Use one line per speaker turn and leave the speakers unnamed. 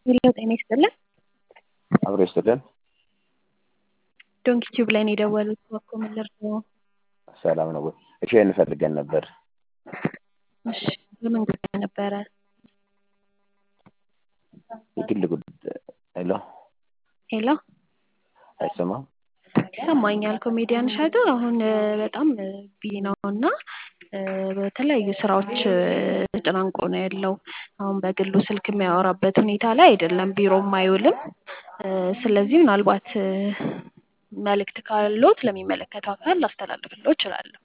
ሄሎ ጤና ይስጥልን።
አብሮ ይስጥልን።
ዶንኪ ቲዩብ ላይ ነው የደወሉት። እባክዎ ምን ልርዳዎ?
ሰላም ነው ወይ? እሺን ፈልገን ነበር።
እሺ በምን ጉዳይ ነበረ?
የግል ጉዳይ። ሄሎ
ሄሎ
አይሰማም?
ይሰማኛል። ኮሜዲያን እሸቱ አሁን እ፣ በጣም ቢዚ ነው እና እ፣ በተለያዩ ስራዎች እ፣ ተጨናንቆ ነው ያለው። አሁን በግሉ ስልክ የሚያወራበት ሁኔታ ላይ አይደለም፣ ቢሮም አይውልም። እ፣ ስለዚህ ምናልባት እ፣ መልእክት ካሎት ለሚመለከተው አካል ላስተላልፍልዎ እችላለሁ።